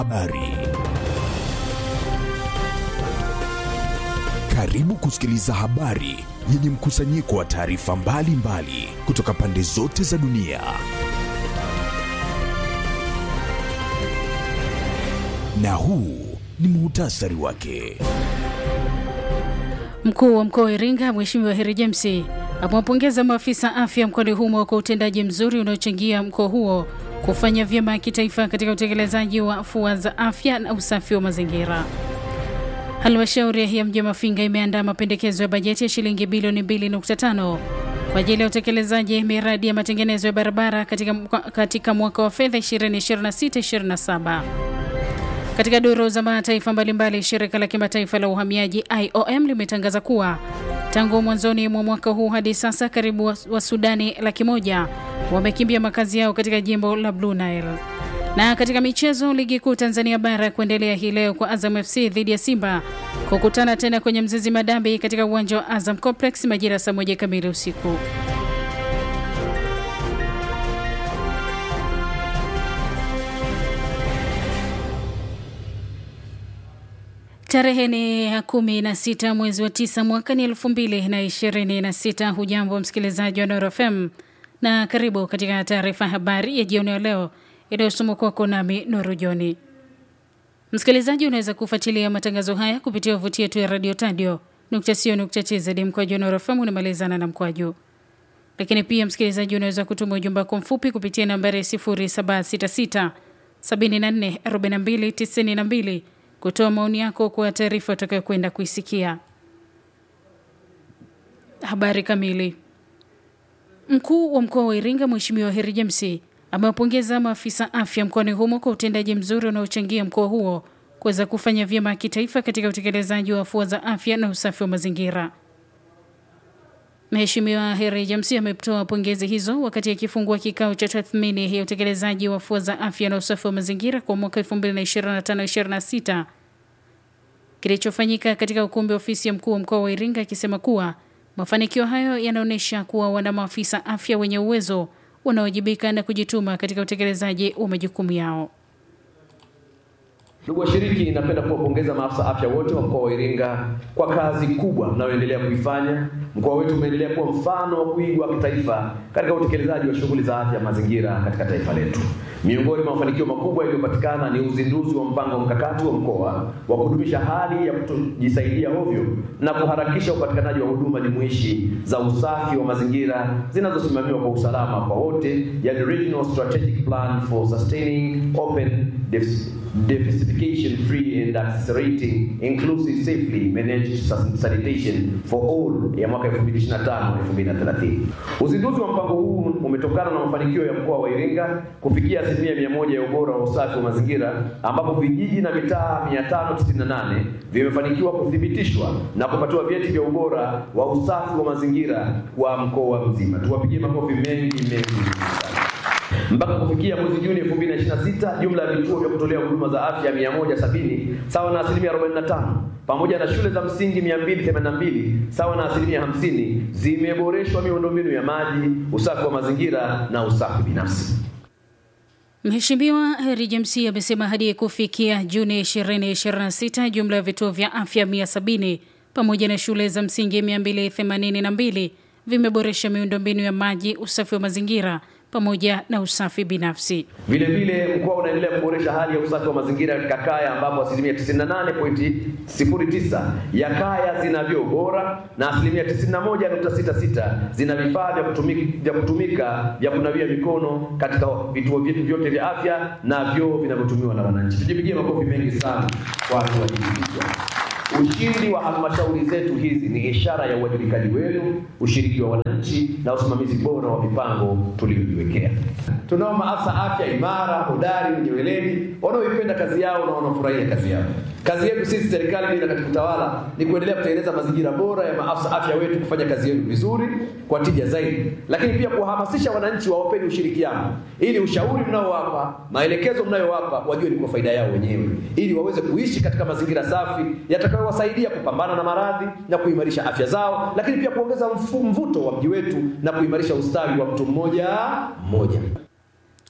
Habari. Karibu kusikiliza habari yenye mkusanyiko wa taarifa mbalimbali kutoka pande zote za dunia. Na huu ni muhtasari wake. Mkuu wa mkoa wa Iringa Mheshimiwa Heri James amewapongeza maafisa afya mkoani humo kwa utendaji mzuri unaochangia mkoa huo kufanya vyema kitaifa katika utekelezaji wa afua za afya na usafi wa mazingira. Halmashauri ya mji wa Mafinga imeandaa mapendekezo ya bajeti ya shilingi bilioni 2.5 kwa ajili ya utekelezaji miradi ya matengenezo ya barabara katika, katika mwaka wa fedha 2026-2027. Katika duru za mataifa mbalimbali, shirika la kimataifa la uhamiaji IOM limetangaza kuwa tangu mwanzoni mwa mwaka huu hadi sasa karibu wa, wa Sudani laki moja wamekimbia makazi yao katika jimbo la Blue Nile. Na katika michezo, ligi kuu Tanzania bara kuendelea hii leo kwa Azam FC dhidi ya Simba kukutana tena kwenye Mzizi Madambi katika uwanja wa Azam Complex majira saa moja kamili usiku. Tarehe ni ya kumi na sita mwezi wa tisa mwaka ni elfu mbili na ishirini na sita. Hujambo msikilizaji wa Noro FM na karibu katika taarifa ya habari ya jioni ya leo inayosomwa kwako nami Nuru Joni. Msikilizaji, unaweza kufuatilia matangazo haya kupitia wavuti yetu ya radio tadio tz mkwaju Noro FM unamalizana na mkwaju. Lakini pia msikilizaji, unaweza kutuma ujumbe wako mfupi kupitia nambari 0766 74 42 92 kutoa maoni yako kwa taarifa utakayokwenda kuisikia. Habari kamili. Mkuu wa mkoa wa Iringa Mheshimiwa Heri James amewapongeza maafisa afya mkoani humo kwa utendaji mzuri unaochangia mkoa huo kuweza kufanya vyema kitaifa katika utekelezaji wa afua za afya na usafi wa mazingira. Mheshimiwa Heri James ametoa pongezi hizo wakati akifungua kikao cha tathmini ya utekelezaji wa afua za afya na usafi wa mazingira kwa mwaka 2025-2026 kilichofanyika katika ukumbi wa ofisi ya mkuu wa mkoa wa Iringa, akisema kuwa mafanikio hayo yanaonyesha kuwa wana maafisa afya wenye uwezo wanaowajibika na kujituma katika utekelezaji wa majukumu yao. Ndugu washiriki, napenda kuwapongeza maafisa afya wote wa mkoa wa Iringa kwa kazi kubwa mnayoendelea kuifanya. Mkoa wetu umeendelea kuwa mfano wa kuigwa kitaifa katika utekelezaji wa shughuli za afya mazingira katika taifa letu. Miongoni mwa mafanikio makubwa yaliyopatikana ni uzinduzi wa mpango mkakati wa mkoa wa kudumisha hali ya kutojisaidia ovyo na kuharakisha upatikanaji wa huduma jumuishi za usafi wa mazingira zinazosimamiwa kwa usalama kwa wote, yani Regional Strategic Plan for Sustaining Open Deficification Free and Accelerating Inclusive Safely Managed Sanitation for All ya mwaka 2025 2030. Uzinduzi wa mpango huu umetokana na mafanikio ya mkoa wa Iringa kufikia asilimia mia moja ya ubora wa usafi wa mazingira ambapo vijiji na mitaa 598 vimefanikiwa kuthibitishwa na kupatiwa vyeti vya ubora wa usafi wa mazingira wa mkoa mzima. Tuwapigie makofi mengi mengi mpaka kufikia mwezi Juni 2026 jumla ya vituo vya kutolea huduma za afya 170 sawa na asilimia 45 pamoja na shule za msingi 282 sawa na asilimia 50 zimeboreshwa miundombinu ya maji, usafi wa mazingira na usafi binafsi. Mheshimiwa Heri James amesema hadi kufikia Juni 2026 jumla ya vituo vya afya 170 pamoja na shule za msingi 282 vimeboresha miundombinu ya maji, usafi wa mazingira pamoja na usafi binafsi. Vile vile mkoa unaendelea kuboresha hali ya usafi wa mazingira katika kaya ambapo asilimia 98.09 ya kaya zina vyoo bora na asilimia 91.66 zina vifaa vya kutumika, vya kutumika vya kunawia mikono katika vituo vyetu vyote vya afya na vyoo vinavyotumiwa na wananchi. Tujipigie makofi mengi sana kwa watu wajibikwa. Ushindi wa halmashauri zetu hizi ni ishara ya uwajibikaji wenu, ushiriki wa wananchi na usimamizi bora wa mipango tuliyojiwekea. Tunao maafisa afya imara, hodari, wenye weledi, wanaoipenda kazi yao na wanaofurahia kazi yao. Kazi yetu sisi serikali bila katika utawala ni kuendelea kutengeneza mazingira bora ya maafisa afya wetu kufanya kazi yenu vizuri kwa tija zaidi, lakini pia kuwahamasisha wananchi wawapeni ushirikiano, ili ushauri mnaowapa, maelekezo mnayowapa wajue ni kwa faida yao wenyewe, ili waweze kuishi katika mazingira safi yatakayowasaidia kupambana na maradhi na kuimarisha afya zao, lakini pia kuongeza mfu- mvuto wa mji wetu na kuimarisha ustawi wa mtu mmoja mmoja.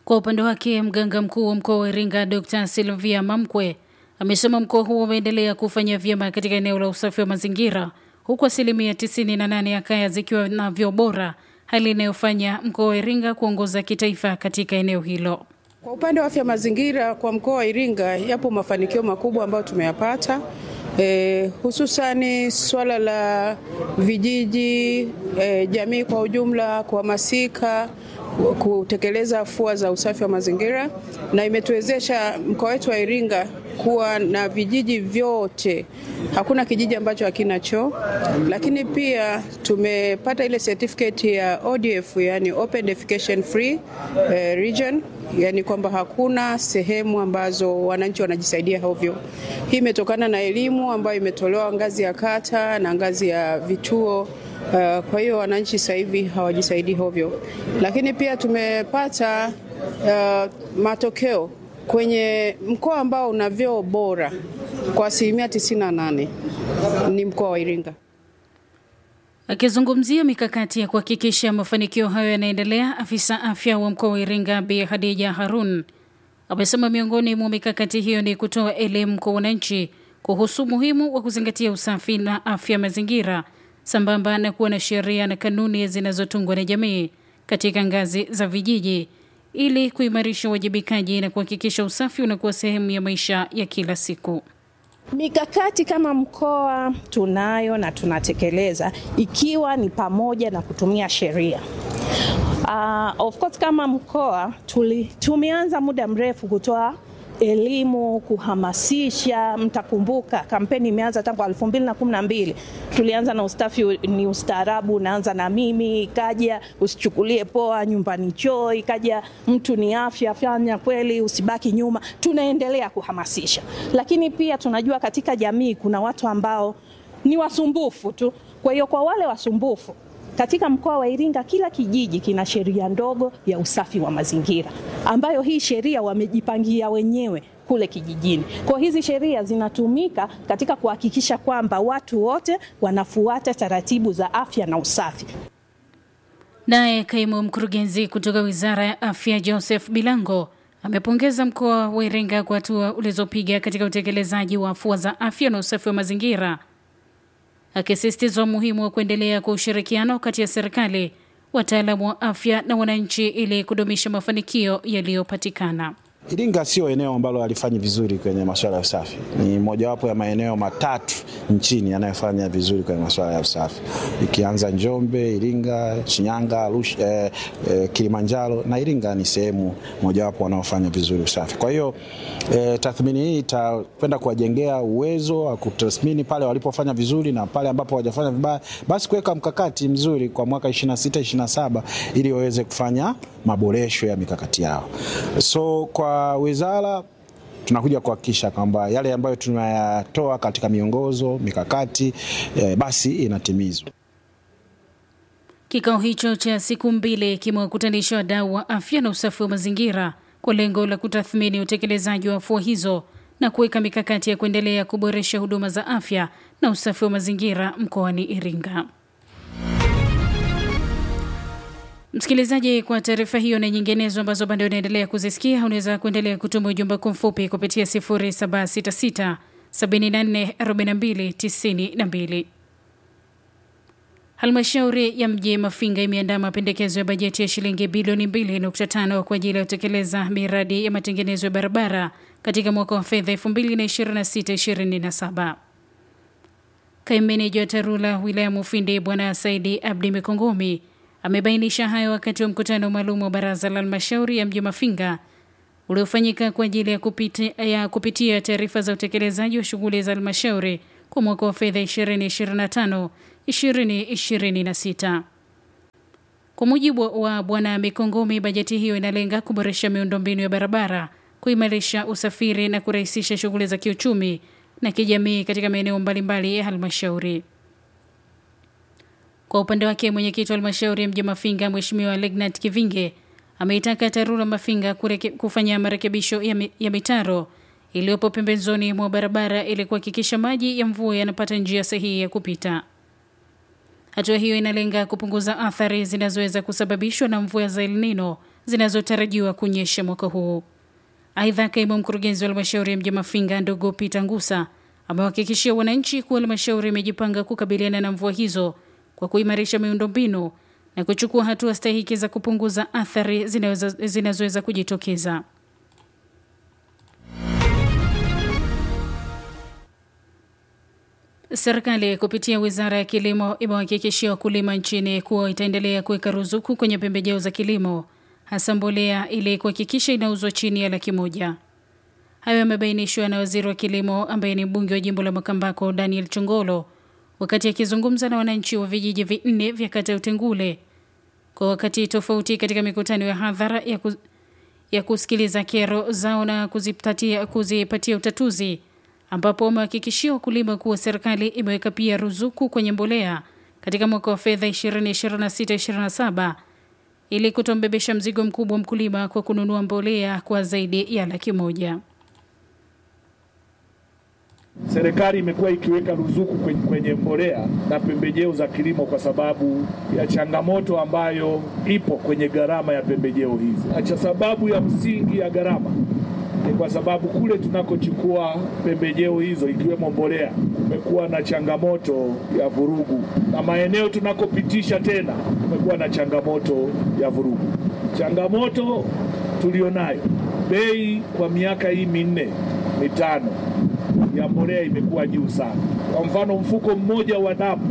Kwa upande wake, mganga mkuu wa mkoa wa Iringa Dr. Silvia Mamkwe amesema mkoa huo umeendelea kufanya vyema katika eneo la usafi wa mazingira huku asilimia 98 ya kaya zikiwa na vyoo bora, hali inayofanya mkoa wa Iringa kuongoza kitaifa katika eneo hilo. Kwa upande wa afya mazingira kwa mkoa wa Iringa yapo mafanikio makubwa ambayo tumeyapata. E, hususani swala la vijiji e, jamii kwa ujumla kuhamasika kutekeleza afua za usafi wa mazingira na imetuwezesha mkoa wetu wa Iringa kuwa na vijiji vyote, hakuna kijiji ambacho hakina choo. Lakini pia tumepata ile certificate ya ODF, yani Open Defecation Free eh, Region, yani kwamba hakuna sehemu ambazo wananchi wanajisaidia hovyo. Hii imetokana na elimu ambayo imetolewa ngazi ya kata na ngazi ya vituo. Uh, kwa hiyo wananchi sasa hivi hawajisaidii hovyo, lakini pia tumepata uh, matokeo kwenye mkoa ambao una vyoo bora kwa asilimia 98 ni mkoa wa Iringa. Akizungumzia mikakati ya kuhakikisha mafanikio hayo yanaendelea, afisa afya wa mkoa wa Iringa Bi Hadija Harun amesema miongoni mwa mikakati hiyo ni kutoa elimu kwa wananchi kuhusu umuhimu wa kuzingatia usafi na afya mazingira sambamba na kuwa na sheria na kanuni zinazotungwa na jamii katika ngazi za vijiji ili kuimarisha uwajibikaji na kuhakikisha usafi unakuwa sehemu ya maisha ya kila siku. Mikakati kama mkoa tunayo na tunatekeleza, ikiwa ni pamoja na kutumia sheria. Uh, of course kama mkoa tuli, tumeanza muda mrefu kutoa elimu kuhamasisha. Mtakumbuka kampeni imeanza tangu elfu mbili na kumi na mbili. Tulianza na ustafi ni ustaarabu, unaanza na mimi, ikaja usichukulie poa, nyumbani choo, ikaja mtu ni afya, fanya kweli, usibaki nyuma. Tunaendelea kuhamasisha, lakini pia tunajua katika jamii kuna watu ambao ni wasumbufu tu. Kwa hiyo kwa wale wasumbufu katika mkoa wa Iringa kila kijiji kina sheria ndogo ya usafi wa mazingira ambayo hii sheria wamejipangia wenyewe kule kijijini. Kwa hizi sheria zinatumika katika kuhakikisha kwamba watu wote wanafuata taratibu za afya na usafi. Naye kaimu mkurugenzi kutoka Wizara ya Afya Joseph Bilango amepongeza mkoa wa Iringa kwa hatua ulizopiga katika utekelezaji wa afua za afya na usafi wa mazingira akisisitiza umuhimu wa kuendelea kwa ushirikiano kati ya serikali, wataalamu wa afya na wananchi ili kudumisha mafanikio yaliyopatikana. Iringa sio eneo ambalo halifanyi vizuri kwenye masuala ya usafi. Ni mojawapo ya maeneo matatu nchini yanayofanya vizuri kwenye masuala ya usafi, ikianza Njombe, Iringa, Shinyanga, Arusha, eh, eh, Kilimanjaro na Iringa ni sehemu mojawapo wanaofanya vizuri usafi. Kwa hiyo eh, tathmini hii itakwenda kuwajengea uwezo wa kutathmini pale walipofanya vizuri na pale ambapo hawajafanya vibaya, basi kuweka mkakati mzuri kwa mwaka 26 27 ili waweze kufanya maboresho ya mikakati yao. So kwa wizara tunakuja kuhakikisha kwamba yale ambayo tunayatoa katika miongozo mikakati eh, basi inatimizwa. Kikao hicho cha siku mbili kimewakutanisha wadau wa afya na usafi wa mazingira kwa lengo la kutathmini utekelezaji wa afua hizo na kuweka mikakati ya kuendelea kuboresha huduma za afya na usafi wa mazingira mkoani Iringa. Msikilizaji, kwa taarifa hiyo na nyinginezo ambazo bado unaendelea kuzisikia, unaweza kuendelea kutuma ujumbe kwa mfupi kupitia 0766 74 42 92. Halmashauri ya mji Mafinga imeandaa mapendekezo ya bajeti ya shilingi bilioni 2.5 kwa ajili ya kutekeleza miradi ya matengenezo ya barabara katika mwaka wa fedha 2026/2027. Kaimu meneja wa TARURA wilaya Mufindi Bwana Saidi Abdi Mikongomi amebainisha hayo wakati wa mkutano maalum wa baraza la halmashauri ya mji Mafinga uliofanyika kwa ajili ya kupitia, ya kupitia taarifa za utekelezaji wa shughuli za halmashauri kwa mwaka wa fedha 2025 2026. Kwa mujibu wa Bwana Mikongomi, bajeti hiyo inalenga kuboresha miundombinu ya barabara, kuimarisha usafiri na kurahisisha shughuli za kiuchumi na kijamii katika maeneo mbalimbali ya halmashauri. Kwa upande wake mwenyekiti wa halmashauri ya mji Mafinga Mheshimiwa Legnat Kivinge ameitaka TARURA Mafinga kureke, kufanya marekebisho ya, mi, ya mitaro iliyopo pembezoni mwa barabara ili kuhakikisha maji ya mvua yanapata njia sahihi ya kupita. Hatua hiyo inalenga kupunguza athari zinazoweza kusababishwa na mvua za El Nino zinazotarajiwa kunyesha mwaka huu. Aidha, kaimu mkurugenzi wa halmashauri ya mji Mafinga ndugu Peter Ngusa amewahakikishia wananchi kuwa halmashauri imejipanga kukabiliana na mvua hizo kwa kuimarisha miundombinu na kuchukua hatua stahiki za kupunguza athari zinazoweza kujitokeza. Serikali kupitia wizara ya kilimo imewahakikishia wakulima nchini kuwa itaendelea kuweka ruzuku kwenye pembejeo za kilimo, hasa mbolea, ili kuhakikisha inauzwa chini ya laki moja. Hayo yamebainishwa na waziri wa kilimo ambaye ni mbunge wa jimbo la Makambako, Daniel Chongolo, wakati akizungumza na wananchi wa vijiji vinne vya kata ya Utengule kwa wakati tofauti katika mikutano ya hadhara ya, ku, ya kusikiliza kero zao na kuzipatia, kuzipatia utatuzi ambapo wamehakikishia wakulima kuwa serikali imeweka pia ruzuku kwenye mbolea katika mwaka wa fedha 2026/27 ili kutombebesha mzigo mkubwa mkulima kwa kununua mbolea kwa zaidi ya laki moja. Serikali imekuwa ikiweka ruzuku kwenye, kwenye mbolea na pembejeo za kilimo kwa sababu ya changamoto ambayo ipo kwenye gharama ya pembejeo hizi. Acha sababu ya msingi ya gharama ni kwa sababu kule tunakochukua pembejeo hizo ikiwemo mbolea kumekuwa na changamoto ya vurugu, na maeneo tunakopitisha tena kumekuwa na changamoto ya vurugu. Changamoto tulionayo, bei kwa miaka hii minne mitano ya mbolea imekuwa juu sana. Kwa mfano, mfuko mmoja wa dapu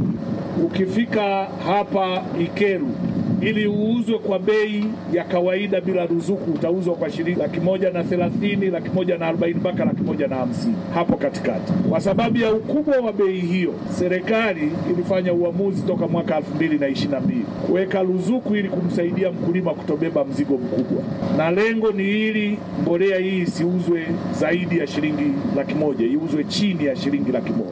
ukifika hapa Ikeru ili uuzwe kwa bei ya kawaida bila ruzuku utauzwa kwa shilingi laki moja na thelathini, laki moja na arobaini mpaka laki moja na hamsini hapo katikati. Kwa sababu ya ukubwa wa bei hiyo, serikali ilifanya uamuzi toka mwaka elfu mbili na ishirini na mbili kuweka ruzuku ili kumsaidia mkulima kutobeba mzigo mkubwa, na lengo ni ili mbolea hii isiuzwe zaidi ya shilingi laki moja, iuzwe chini ya shilingi laki moja.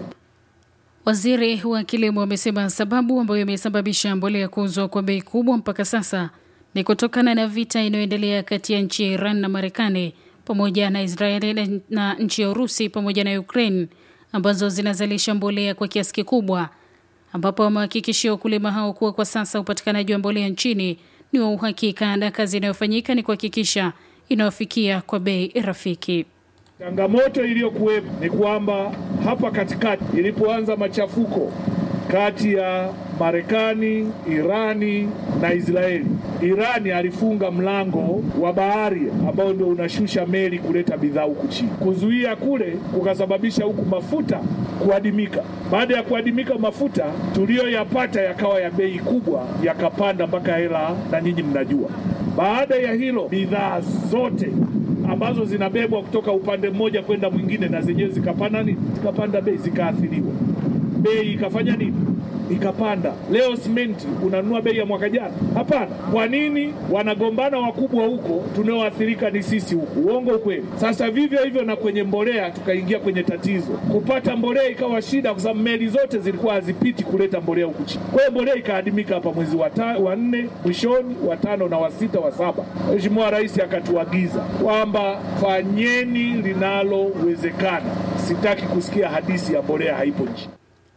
Waziri wa kilimo amesema sababu ambayo imesababisha mbolea kuuzwa kwa bei kubwa mpaka sasa ni kutokana na vita inayoendelea kati ya nchi ya Iran na Marekani pamoja na Israeli na nchi ya Urusi pamoja na Ukraine ambazo zinazalisha mbolea kwa kiasi kikubwa, ambapo wamehakikishia wakulima hao kuwa kwa sasa upatikanaji wa mbolea nchini ni wa uhakika na kazi inayofanyika ni kuhakikisha inayofikia kwa bei rafiki. Changamoto iliyokuwepo ni kwamba hapa katikati ilipoanza machafuko kati ya Marekani, Irani na Israeli, Irani alifunga mlango wa bahari ambao ndio unashusha meli kuleta bidhaa huku chini. Kuzuia kule kukasababisha huku mafuta kuadimika. Baada ya kuadimika mafuta tuliyoyapata yakawa ya bei kubwa, yakapanda mpaka hela, na nyinyi mnajua. Baada ya hilo bidhaa zote ambazo zinabebwa kutoka upande mmoja kwenda mwingine na zenyewe zikapanda nini, zikapanda bei, zikaathiriwa, bei ikafanya nini, ikapanda. Leo simenti unanunua bei ya mwaka jana? Hapana. Kwa nini? Wanagombana wakubwa huko, tunaoathirika ni sisi huku. Uongo ukweli? Sasa vivyo hivyo na kwenye mbolea tukaingia kwenye tatizo, kupata mbolea ikawa shida, kwa sababu meli zote zilikuwa hazipiti kuleta mbolea huku chini. Kwa hiyo mbolea ikaadimika hapa mwezi wa, ta, wa nne mwishoni, wa tano na wa sita, wa saba. Mheshimiwa Rais akatuagiza kwamba fanyeni linalowezekana. Sitaki kusikia hadithi ya mbolea haipo nchini.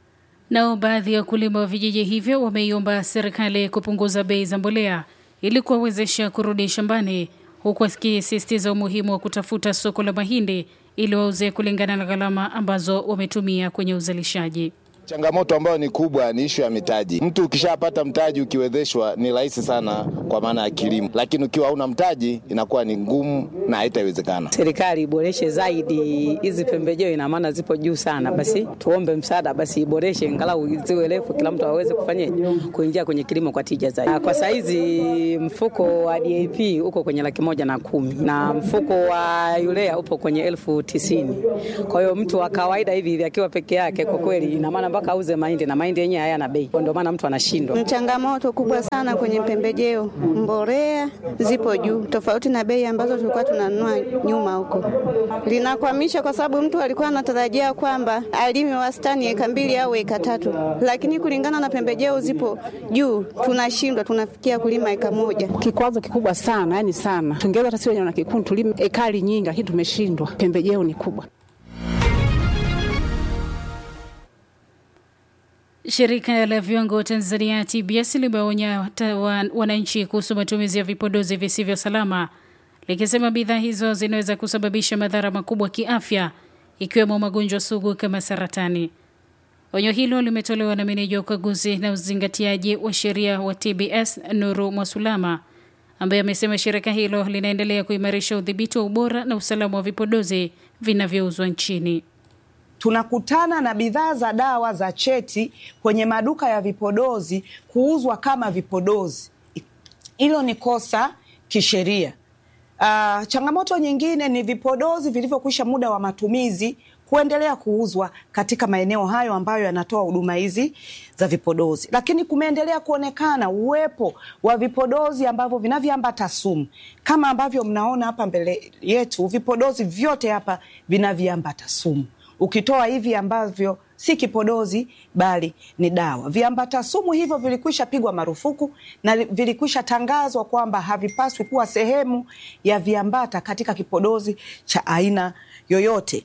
Nao baadhi ya wakulima wa vijiji hivyo wameiomba serikali kupunguza bei za mbolea ili kuwawezesha kurudi shambani, huku akisisitiza umuhimu wa kutafuta soko la mahindi ili wauze kulingana na gharama ambazo wametumia kwenye uzalishaji. Changamoto ambayo ni kubwa ni ishu ya mitaji. Mtu ukishapata mtaji ukiwezeshwa ni rahisi sana kwa maana ya kilimo, lakini ukiwa hauna mtaji inakuwa ni ngumu na haitawezekana. Serikali iboreshe zaidi hizi pembejeo, ina maana zipo juu sana. Basi tuombe msaada, basi iboreshe angalau ziwe refu, kila mtu aweze kufanya kuingia kwenye kilimo kwa tija zaidi. Kwa saizi mfuko wa DAP uko kwenye laki moja na kumi na mfuko wa urea upo kwenye elfu tisini. Kwa hiyo mtu wa kawaida hivi akiwa peke yake, kwa kweli ina maana mpaka auze mahindi na mahindi yenyewe hayana bei, ndio maana mtu anashindwa. Changamoto kubwa sana kwenye pembejeo, mbolea zipo juu, tofauti na bei ambazo tulikuwa tunanunua nyuma huko. Linakwamisha kwa sababu mtu alikuwa anatarajia kwamba alime wastani eka mbili au eka tatu, lakini kulingana na pembejeo zipo juu, tunashindwa, tunafikia kulima eka moja. Kikwazo kikubwa sana, yani sana, tungeweza hata sisi wenyewe na kikundi tulime ekari nyingi, lakini tumeshindwa, pembejeo ni kubwa. Shirika la viwango Tanzania TBS limeonya wananchi kuhusu matumizi ya vipodozi visivyo salama, likisema bidhaa hizo zinaweza kusababisha madhara makubwa kiafya, ikiwemo magonjwa sugu kama saratani. Onyo hilo limetolewa na meneja wa ukaguzi na uzingatiaji wa sheria wa TBS Nuru Mwasulama, ambaye amesema shirika hilo linaendelea kuimarisha udhibiti wa ubora na usalama wa vipodozi vinavyouzwa nchini. Tunakutana na bidhaa za dawa za cheti kwenye maduka ya vipodozi kuuzwa kama vipodozi. Hilo ni kosa kisheria. Uh, changamoto nyingine ni vipodozi vilivyokwisha muda wa matumizi kuendelea kuuzwa katika maeneo hayo ambayo yanatoa huduma hizi za vipodozi, lakini kumeendelea kuonekana uwepo wa vipodozi ambavyo vinavyoambata sumu kama ambavyo mnaona hapa mbele yetu. Vipodozi vyote hapa vinavyoambata sumu, ukitoa hivi ambavyo si kipodozi bali ni dawa. Viambata sumu hivyo vilikwisha pigwa marufuku na vilikwisha tangazwa kwamba havipaswi kuwa sehemu ya viambata katika kipodozi cha aina yoyote.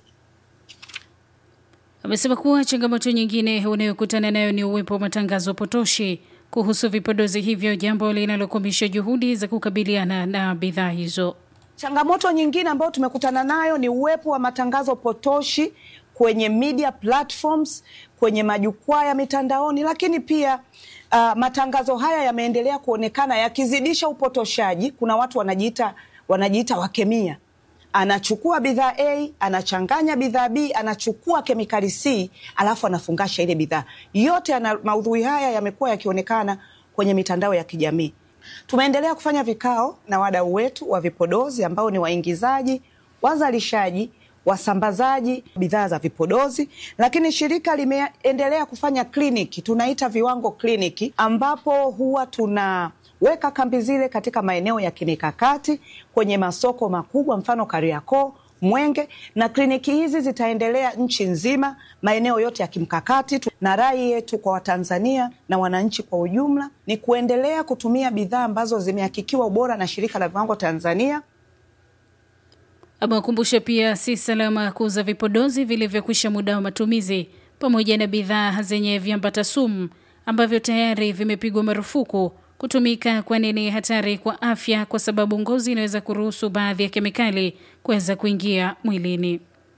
Amesema kuwa changamoto nyingine unayokutana nayo ni uwepo wa matangazo potoshi kuhusu vipodozi hivyo, jambo linalokwamisha juhudi za kukabiliana na bidhaa hizo. Changamoto nyingine ambayo tumekutana nayo ni uwepo wa matangazo potoshi kwenye media platforms, kwenye majukwaa ya mitandaoni, lakini pia uh, matangazo haya yameendelea kuonekana yakizidisha upotoshaji. Kuna watu wanajiita wanajiita wakemia anachukua bidhaa A anachanganya bidhaa B, anachukua kemikali C alafu anafungasha ile bidhaa yote. Ana, maudhui haya yamekuwa yakionekana kwenye mitandao ya kijamii. Tumeendelea kufanya vikao na wadau wetu wa vipodozi ambao ni waingizaji, wazalishaji, wasambazaji bidhaa za vipodozi, lakini shirika limeendelea kufanya kliniki, tunaita viwango kliniki, ambapo huwa tuna weka kambi zile katika maeneo ya kimikakati kwenye masoko makubwa, mfano Kariakoo, Mwenge, na kliniki hizi zitaendelea nchi nzima, maeneo yote ya kimkakati. Na rai yetu kwa Watanzania na wananchi kwa ujumla ni kuendelea kutumia bidhaa ambazo zimehakikiwa ubora na Shirika la Viwango Tanzania. Amewakumbusha pia si salama kuuza vipodozi vilivyokwisha muda wa matumizi pamoja na bidhaa zenye viambata sumu ambavyo tayari vimepigwa marufuku kutumika, kwani ni hatari kwa afya, kwa sababu ngozi inaweza kuruhusu baadhi ya kemikali kuweza kuingia mwilini.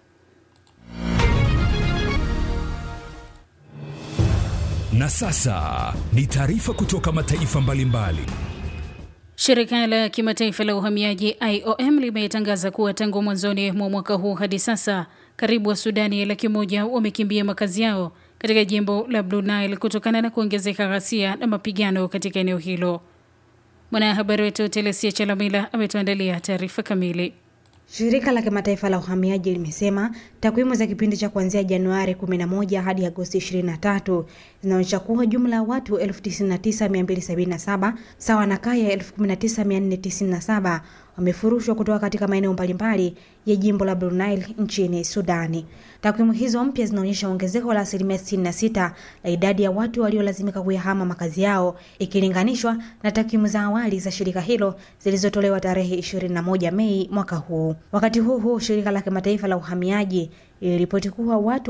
Na sasa ni taarifa kutoka mataifa mbalimbali. Shirika la kimataifa la uhamiaji IOM limetangaza kuwa tangu mwanzoni mwa mwaka huu hadi sasa karibu wa Sudani laki moja wamekimbia makazi yao katika jimbo la Blue Nile kutokana na kuongezeka ghasia na mapigano katika eneo hilo. Mwanahabari wetu Telesia Chalamila ametuandalia taarifa kamili. Shirika la kimataifa la uhamiaji limesema takwimu za kipindi cha kuanzia Januari 11 hadi Agosti 23 zinaonyesha kuwa jumla ya watu 99277 sawa na kaya 19497 wamefurushwa kutoka katika maeneo mbalimbali ya jimbo la Blue Nile nchini Sudani. Takwimu hizo mpya zinaonyesha ongezeko la asilimia 66 la idadi ya watu waliolazimika kuyahama makazi yao ikilinganishwa na takwimu za awali za shirika hilo zilizotolewa tarehe 21 Mei mwaka huu. Wakati huo huo, shirika la kimataifa la uhamiaji iliripoti kuwa watu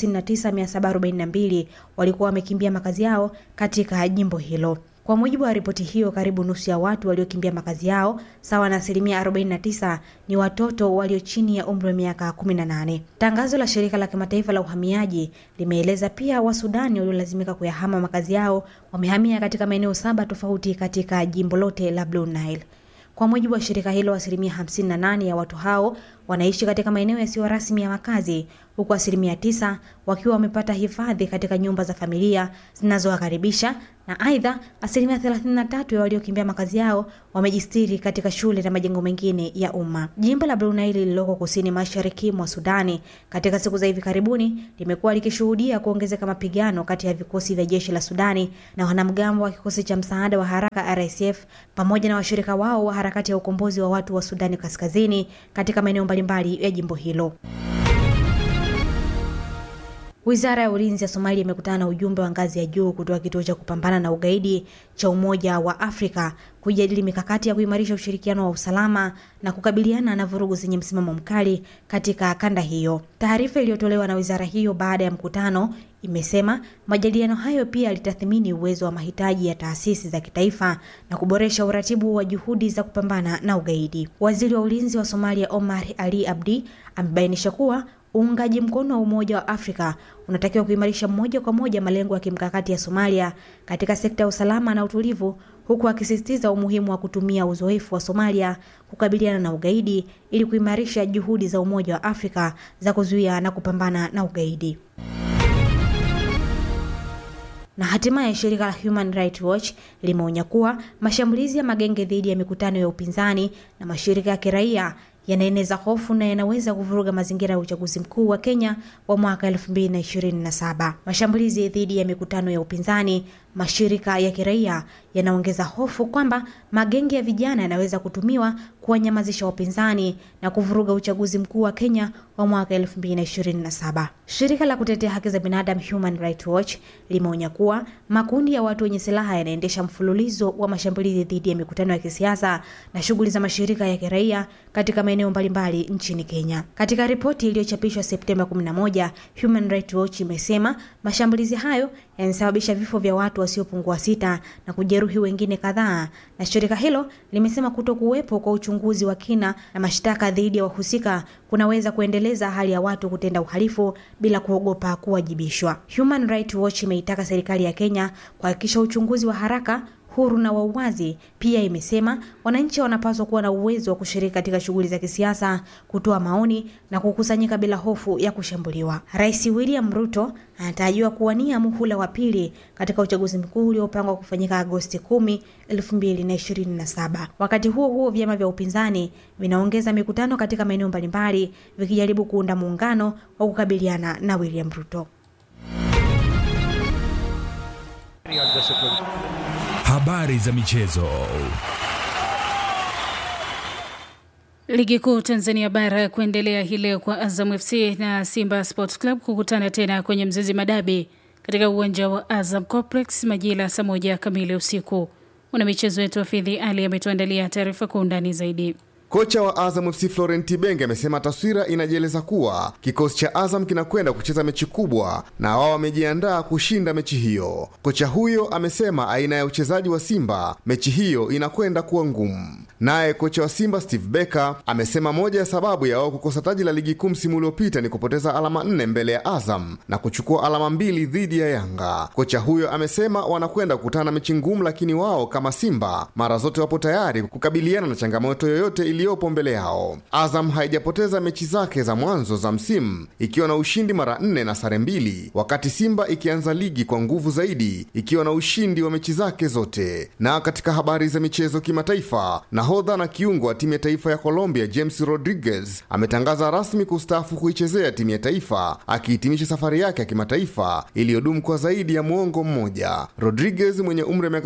59742 walikuwa wamekimbia makazi yao katika jimbo hilo. Kwa mujibu wa ripoti hiyo, karibu nusu ya watu waliokimbia makazi yao, sawa na asilimia 49, ni watoto walio chini ya umri wa miaka 18. Tangazo la shirika la kimataifa la uhamiaji limeeleza pia Wasudani waliolazimika kuyahama makazi yao wamehamia katika maeneo saba tofauti katika jimbo lote la Blue Nile. Kwa mujibu wa shirika hilo, asilimia 58 ya watu hao wanaishi katika maeneo yasiyo rasmi ya makazi, huku asilimia tisa wakiwa wamepata hifadhi katika nyumba za familia zinazowakaribisha na aidha asilimia 33 ya waliokimbia makazi yao wamejistiri katika shule na majengo mengine ya umma. Jimbo la Blue Nile lililoko kusini mashariki mwa Sudani katika siku za hivi karibuni limekuwa likishuhudia kuongezeka mapigano kati ya vikosi vya jeshi la Sudani na wanamgambo wa kikosi cha msaada wa haraka RSF pamoja na washirika wao wa harakati ya ukombozi wa watu wa Sudani Kaskazini katika maeneo mbalimbali ya jimbo hilo. Wizara ya ulinzi ya Somalia imekutana na ujumbe wa ngazi ya juu kutoka kituo cha kupambana na ugaidi cha Umoja wa Afrika kujadili mikakati ya kuimarisha ushirikiano wa usalama na kukabiliana na vurugu zenye msimamo mkali katika kanda hiyo. Taarifa iliyotolewa na wizara hiyo baada ya mkutano imesema majadiliano hayo pia yalitathmini uwezo wa mahitaji ya taasisi za kitaifa na kuboresha uratibu wa juhudi za kupambana na ugaidi. Waziri wa ulinzi wa Somalia Omar Ali Abdi amebainisha kuwa uungaji mkono wa Umoja wa Afrika unatakiwa kuimarisha moja kwa moja malengo ya kimkakati ya Somalia katika sekta ya usalama na utulivu, huku akisisitiza umuhimu wa kutumia uzoefu wa Somalia kukabiliana na ugaidi ili kuimarisha juhudi za Umoja wa Afrika za kuzuia na kupambana na ugaidi. Na hatimaye shirika la Human Rights Watch limeonya kuwa mashambulizi ya magenge dhidi ya mikutano ya upinzani na mashirika ya kiraia yanaeneza hofu na yanaweza kuvuruga mazingira ya uchaguzi mkuu wa Kenya wa mwaka 2027. Mashambulizi dhidi ya mikutano ya upinzani, mashirika ya kiraia yanaongeza hofu kwamba magenge ya vijana yanaweza kutumiwa kuwanyamazisha wapinzani na kuvuruga uchaguzi mkuu wa Kenya wa mwaka 2027. Shirika la kutetea haki za binadamu Human Rights Watch limeonya kuwa makundi ya watu wenye silaha yanaendesha mfululizo wa mashambulizi dhidi ya mikutano ya kisiasa na shughuli za mashirika ya kiraia katika maeneo mbalimbali nchini Kenya. Katika ripoti iliyochapishwa Septemba 11, Human Rights Watch imesema mashambulizi hayo yanasababisha vifo vya watu wasiopungua sita na kujeruhi wengine kadhaa, na shirika hilo limesema kuto kuwepo kwa uchunguzi wa kina na mashtaka dhidi ya wahusika kunaweza kuendeleza hali ya watu kutenda uhalifu bila kuogopa kuwajibishwa. Human Rights Watch imeitaka serikali ya Kenya kuhakikisha uchunguzi wa haraka huru na wa uwazi. Pia imesema wananchi wanapaswa kuwa na uwezo wa kushiriki katika shughuli za kisiasa, kutoa maoni na kukusanyika bila hofu ya kushambuliwa. Rais William Ruto anatarajiwa kuwania muhula wa pili katika uchaguzi mkuu uliopangwa kufanyika Agosti 10, 2027. Wakati huo huo, vyama vya upinzani vinaongeza mikutano katika maeneo mbalimbali vikijaribu kuunda muungano wa kukabiliana na William Ruto. Habari za michezo. Ligi kuu Tanzania bara kuendelea hii leo kwa Azam FC na Simba Sports Club kukutana tena kwenye Mzezi Madabi katika uwanja wa Azam Complex majira saa moja kamili usiku. Mwanamichezo wetu Afidhi Ali ametuandalia taarifa kwa undani zaidi. Kocha wa Azam FC Florent Ibenge amesema taswira inajieleza kuwa kikosi cha Azam kinakwenda kucheza mechi kubwa na wao wamejiandaa kushinda mechi hiyo. Kocha huyo amesema aina ya uchezaji wa Simba mechi hiyo inakwenda kuwa ngumu. Naye kocha wa Simba Steve Becker amesema moja ya sababu ya wao kukosa taji la ligi kuu msimu uliopita ni kupoteza alama nne mbele ya Azam na kuchukua alama mbili dhidi ya Yanga. Kocha huyo amesema wanakwenda kukutana na mechi ngumu, lakini wao kama Simba mara zote wapo tayari kukabiliana na changamoto yoyote iliyopo mbele yao. Azam haijapoteza mechi zake za mwanzo za msimu ikiwa na ushindi mara nne na sare mbili, wakati Simba ikianza ligi kwa nguvu zaidi ikiwa na ushindi wa mechi zake zote. Na katika habari za michezo kimataifa, nahodha na kiungo wa timu ya taifa ya Colombia James Rodriguez ametangaza rasmi kustaafu kuichezea timu ya taifa akihitimisha safari yake ya kimataifa iliyodumu kwa zaidi ya muongo mmoja. Rodriguez mwenye umri wa miaka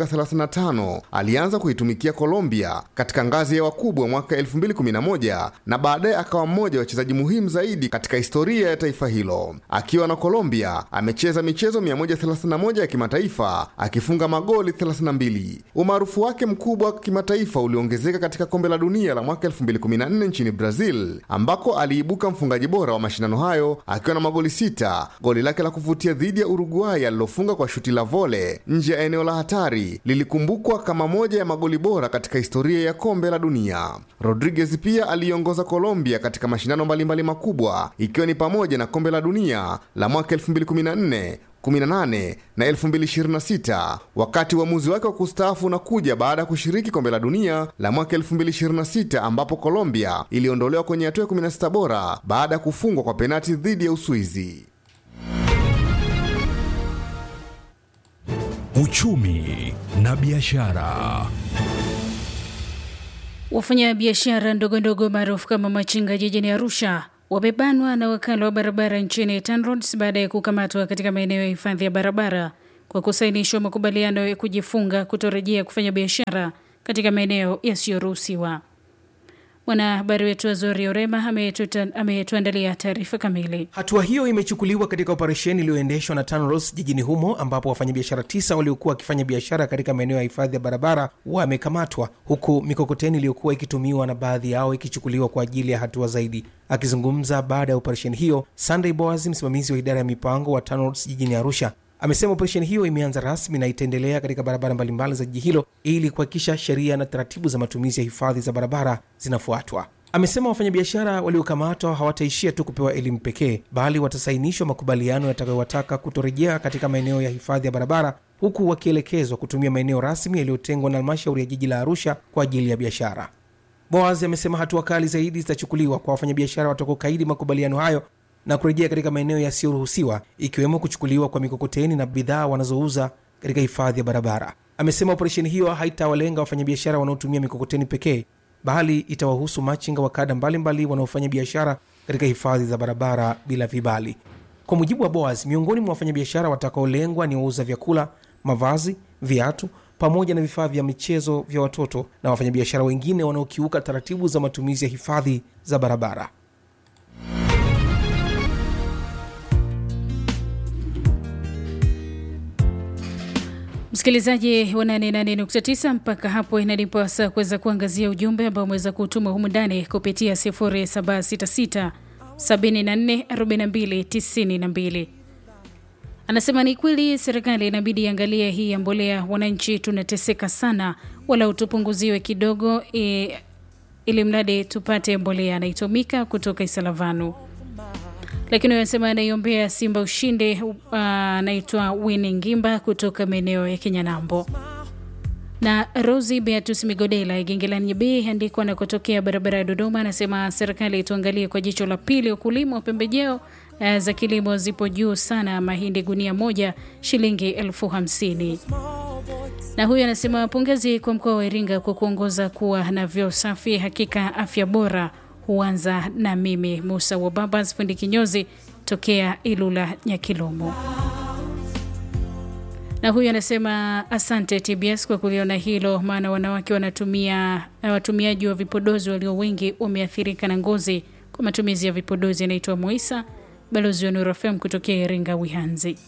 35 alianza kuitumikia Colombia katika ngazi ya wakubwa mwaka 2011 na baadaye akawa mmoja wa wachezaji muhimu zaidi katika historia ya taifa hilo. Akiwa na Colombia amecheza michezo 131 ya kimataifa akifunga magoli 32. Umaarufu wake mkubwa wa kimataifa uliongezeka katika kombe la dunia la mwaka 2014 nchini Brazil ambako aliibuka mfungaji bora wa mashindano hayo akiwa na magoli sita. Goli lake la kuvutia dhidi ya Uruguay alilofunga kwa shuti la vole nje ya eneo la hatari lilikumbukwa kama moja ya magoli bora katika historia ya kombe la dunia. Rodriguez pia aliongoza Colombia katika mashindano mbalimbali makubwa ikiwa ni pamoja na kombe la dunia la mwaka 2014 18 na 2026 wakati uamuzi wake wa kustaafu unakuja baada ya kushiriki kombe la dunia la mwaka 2026 ambapo Colombia iliondolewa kwenye hatua ya 16 bora baada ya kufungwa kwa penati dhidi ya Uswizi. Uchumi na biashara. Wafanyabiashara ndogo ndogo maarufu kama machinga jijini Arusha wamebanwa na wakala wa barabara nchini TANROADS baada ya kukamatwa katika maeneo ya hifadhi ya barabara kwa kusainishwa makubaliano ya kujifunga kutorejea kufanya biashara katika maeneo yasiyoruhusiwa. Mwanahabari wetu Azori Orema ametuta- ametuandalia taarifa kamili. Hatua hiyo imechukuliwa katika operesheni iliyoendeshwa na TANROADS jijini humo ambapo wafanyabiashara tisa waliokuwa wakifanya biashara katika maeneo ya hifadhi ya barabara wamekamatwa huku mikokoteni iliyokuwa ikitumiwa na baadhi yao ikichukuliwa kwa ajili ya hatua zaidi. Akizungumza baada ya operesheni hiyo, Sunday Boaz, msimamizi wa idara ya mipango wa TANROADS jijini Arusha, amesema operesheni hiyo imeanza rasmi na itaendelea katika barabara mbalimbali za jiji hilo ili kuhakikisha sheria na taratibu za matumizi ya hifadhi za barabara zinafuatwa. Amesema wafanyabiashara waliokamatwa hawataishia tu kupewa elimu pekee, bali watasainishwa makubaliano yatakayowataka kutorejea katika maeneo ya hifadhi ya barabara, huku wakielekezwa kutumia maeneo rasmi yaliyotengwa na halmashauri ya jiji la Arusha kwa ajili ya biashara. Boaz amesema hatua kali zaidi zitachukuliwa kwa wafanyabiashara watakaokaidi makubaliano hayo na kurejea katika maeneo yasiyoruhusiwa ikiwemo kuchukuliwa kwa mikokoteni na bidhaa wanazouza katika hifadhi ya barabara. Amesema operesheni hiyo haitawalenga wafanyabiashara wanaotumia mikokoteni pekee, bali itawahusu machinga wa kada mbalimbali wanaofanya biashara katika hifadhi za barabara bila vibali. Kwa mujibu wa Boaz, miongoni mwa wafanyabiashara watakaolengwa ni wauza vyakula, mavazi, viatu pamoja na vifaa vya michezo vya watoto na wafanyabiashara wengine wanaokiuka taratibu za matumizi ya hifadhi za barabara. Msikilizaji wa 88.9 mpaka hapo inanipa saa kuweza kuangazia ujumbe ambao umeweza kutuma humu ndani kupitia 0766 74 42 92. Anasema ni kweli serikali inabidi iangalie hii ya mbolea, wananchi tunateseka sana, wala utupunguziwe kidogo e, ili mradi tupate mbolea. Anaitumika kutoka Isalavanu lakini wanasema anaiombea Simba ushinde. Anaitwa uh, Winnie Ngimba kutoka maeneo ya Kinyanambo. Na Rosi Beatus Migodela Igengelani B andikwa na kutokea barabara ya Dodoma, anasema serikali tuangalie kwa jicho la pili, ukulima wa pembejeo uh, za kilimo zipo juu sana, mahindi gunia moja shilingi elfu hamsini na huyu anasema pongezi kwa mkoa wa Iringa kwa kuongoza kuwa na vyoo safi, hakika afya bora huanza na mimi. Musa wa Babas fundi kinyozi tokea Ilula Nyakilomo. Na huyu anasema asante TBS kwa kuliona hilo, maana wanawake wanatumia watumiaji wa vipodozi walio wengi wameathirika na ngozi kwa matumizi ya vipodozi. Anaitwa Moisa, balozi wa Nuru FM kutokea Iringa Wihanzi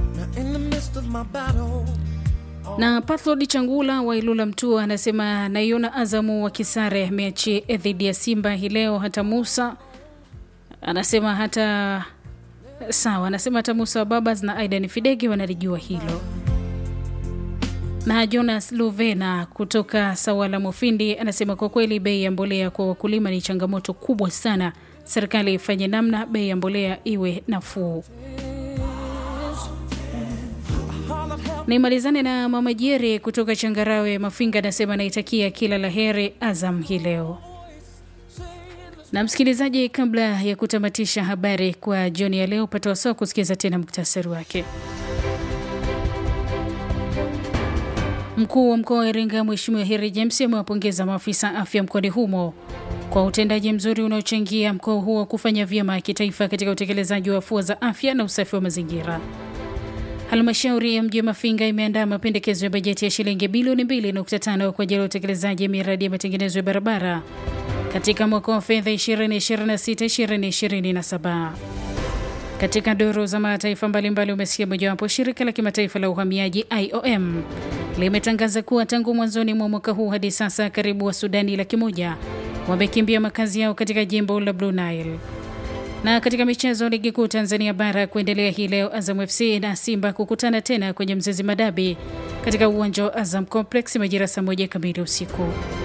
na Pathlod Changula wa Ilula Mtua anasema naiona Azamu wa Kisare mechi dhidi ya Simba hii leo. Hata Musa anasema hata sawa, anasema hata Musa wa Babas na Aidan Fidegi wanalijua hilo. Na Jonas Luvena kutoka Sawala Mufindi anasema kwa kweli bei ya mbolea kwa wakulima ni changamoto kubwa sana, serikali ifanye namna bei ya mbolea iwe nafuu. Naimalizane na Mama Jeri kutoka Changarawe Mafinga, anasema naitakia kila la heri Azam hii leo. Na msikilizaji, kabla ya kutamatisha habari kwa jioni ya leo, upata wasaa kusikiza tena muktasari wake. Mkuu wa mkoa wa Iringa Mheshimiwa Heri James amewapongeza maafisa afya mkoani humo kwa utendaji mzuri unaochangia mkoa huo kufanya vyema kitaifa katika utekelezaji wa afua za afya na usafi wa mazingira. Halmashauri ya mji wa Mafinga imeandaa mapendekezo ya bajeti ya shilingi bilioni 2.5 kwa ajili ya utekelezaji ya miradi ya matengenezo ya barabara katika mwaka wa fedha 2026-2027. Katika duru za mataifa mbalimbali, umesikia mojawapo, shirika la kimataifa la uhamiaji IOM limetangaza kuwa tangu mwanzoni mwa mwaka huu hadi sasa karibu wa Sudani laki moja wamekimbia makazi yao katika jimbo la Blue Nile. Na katika michezo, ligi kuu Tanzania bara kuendelea hii leo, Azam FC na Simba kukutana tena kwenye Mzezi Madabi katika uwanja wa Azam Complex majira saa moja kamili usiku.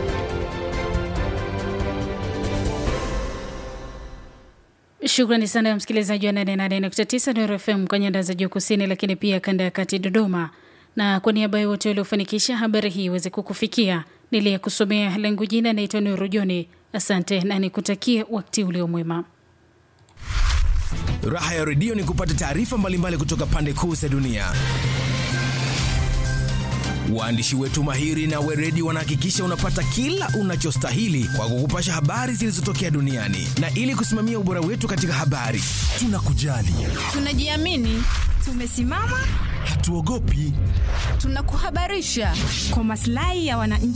Shukrani sana ya msikilizaji wa 88.9 Nuru FM kwa nyanda za juu kusini, lakini pia kanda ya kati Dodoma. Na kwa niaba ya wote waliofanikisha habari hii iweze kukufikia, niliyekusomea langu jina naitwa Nuru Joni. Asante na nikutakie wakati ulio mwema. Raha ya redio ni kupata taarifa mbalimbali kutoka pande kuu za dunia. Waandishi wetu mahiri na weredi wanahakikisha unapata kila unachostahili kwa kukupasha habari zilizotokea duniani, na ili kusimamia ubora wetu katika habari, tunakujali, tunajiamini, tumesimama, hatuogopi, tunakuhabarisha kwa maslahi ya wananchi